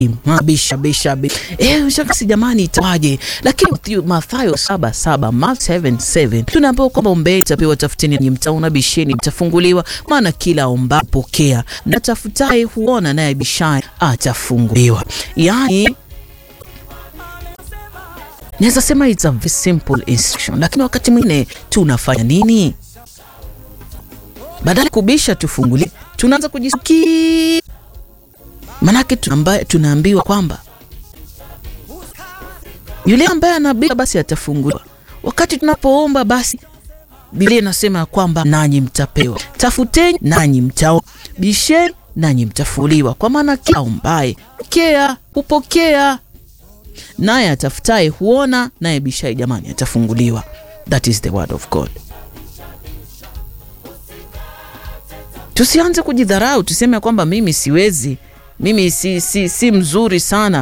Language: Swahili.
Bisha bisha bisha. Eh, shakasi jamani itawaje? Lakini Mathayo saba saba Mark 7:7 tunaambiwa kwamba ombeni mtapewa, tafuteni nanyi mtaona, bisheni mtafunguliwa, maana kila omba pokea, na tafutaye huona, naye bishaye atafunguliwa. Yaani naweza sema it's a very simple instruction, lakini wakati mwingine tunafanya nini? Badala kubisha tufunguliwe, tunaanza kujisikia Manake tunaambiwa kwamba yule ambaye anabisha basi atafunguliwa. Wakati tunapoomba basi Biblia inasema ya kwamba nanyi mtapewa, tafuteni nanyi mtaona, bisheni nanyi mtafunguliwa. Kwa maana kila aombaye pokea hupokea, naye atafutaye huona, naye bishaye jamani atafunguliwa. That is the word of God. Tusianze kujidharau tuseme kwamba mimi siwezi mimi si, si, si mzuri sana